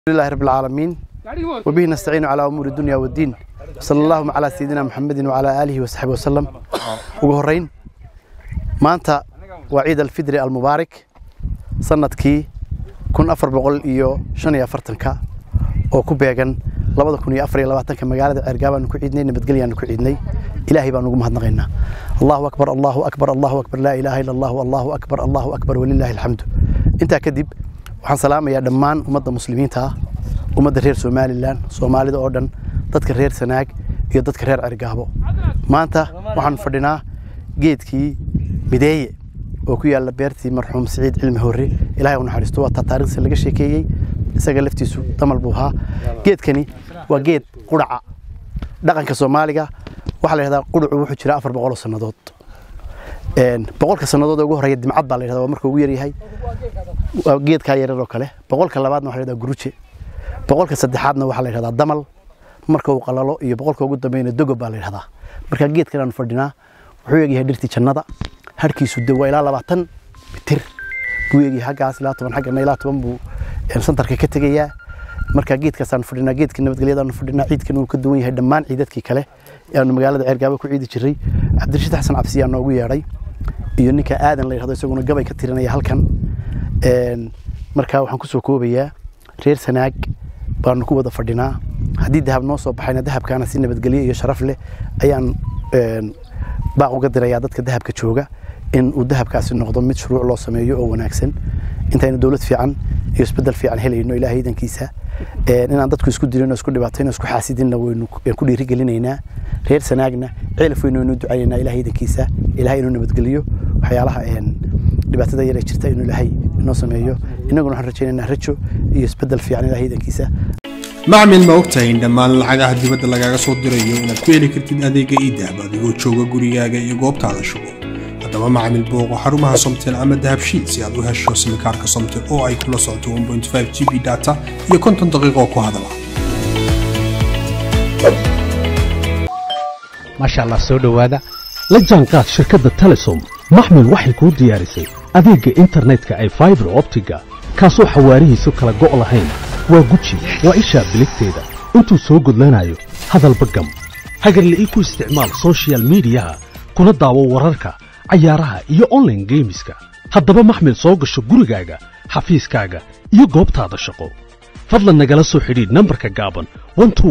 لله رب العالمين وبه نستعين على أمور الدنيا والدين صلى الله على سيدنا محمد وعلى آله وصحبه وسلم ugu horeyn maanta waa ciid alfidri almubaarak sanadkii kun afar boqol iyo shan iyo afartanka oo ku beegan labada kun iyo afar iyo labaatanka magaalada ceergaabaanu ku ciidnay nabadgelyaanu ku ciidnay ilaahay baan ugu mahadnaqaynaa allahu akbar allahu akbar allahu akbar laa ilaaha illa allahu allahu akbar allahu akbar walilaahi alxamdu intaa kadib waxaan salaamayaa dhammaan ummadda muslimiinta ah ummadda reer somalilan soomaalida oo dhan dadka reer sanaag iyo dadka reer cergaabo maanta waxaan fadhinaa geedkii mideeye oo ku yaalla beertii marxuum siciid cilmi horre ilahay u naxariisto waa taa taarikhdiisa laga sheekeeyey isaga laftiisu damal buu ahaa geedkani waa geed qudhaca dhaqanka soomaaliga waxaa la yidhahdaa qudhacu wuxuu jiraa afar boqol oo sannadood boqolka sannadood ee ugu horreeya dimcad baa la yidhahdaa waa markuu ugu yaryahay waa geedkaa yarar oo kale boqolka labaadna waxaa la yidhahdaa guruje boqolka saddexaadna waxaa la yidhahdaa damal marka uu qalalo iyo boqolka ugu dambeyna dogob baa la yidhahdaa marka geedkan aanu fadhinaa wuxuu egyahay dhirtii jannada harkiisu de waa ilaa labaatan mitir buu egyahay xaggaas ilaa toban xaggana ilaa toban buu santarka ka tegayaa marka geedkaasaanu fadhinaa geedkii nabadgelyadaanu fadhinaa ciidkan uu ka duwan yahay dhammaan ciidadkii kale ee aanu magaalada ceergaabo ku ciidi jiray cabdirashiid xasan cabsiyaa noogu yeedhay iyo ninka aadan la yidhahdo isaguna gabay ka tirinaya halkan marka waxaan kusoo koobayaa reer sanaag baanu ku wada fadhinaa haddii dahab noo soo baxayna dahabkaana si nabadgelyo iyo sharaf leh ayaan baaq uga dirayaa dadka dahabka jooga in uu dahabkaasi noqdo mid shuruuc loo sameeyo oo wanaagsan intaynu dowlad fiican iyo isbedel fiican helayno ilaahay idankiisa inaan dadku isku dilin oo isku dhibaatayno isku xaasidinna waynu ku dhiirigelinaynaa reer sanaagna ceelaf weynu waynu ducaynaynaa ilaahay idankiisa ilaahay inuu nabadgeliyo waxyaalaha dhibaatada yar ee jirta inuu ilaahay inoo sameeyo innaguna waxaan rajaynaynaa rajo iyo isbedel fiican ilaahay idankiisa macmil ma ogtahay in dhammaan lacagaha dibadda lagaaga soo dirayo inaad ku heli kartid adeega iidahab adigoo jooga gurigaaga iyo goobtaada shugo haddaba macmil booqo xarumaha somtel ama dahabshiid si aad u hesho simikaarka somtel oo ay kula socoto g b data iyo konton daqiiqoo ku hadala maasha allah soo dhowaada la jaanqaad shirkadda telesom maxmil waxay kuu diyaarisay adeegga internetka ay faibar optiga kaasoo xawaarihiisu kala go' lahayn waa guji waa ishaa biligteeda intuu soo gudlanayo hadalba gam hagarle ii ku isticmaal sochial midiyaha kuna daawo wararka cayaaraha iyo onlaine geemiska haddaba maxmil soo gasho gurigaaga xafiiskaaga iyo goobtaada shaqo fadlan nagala soo xidhiidh nambarka gaaban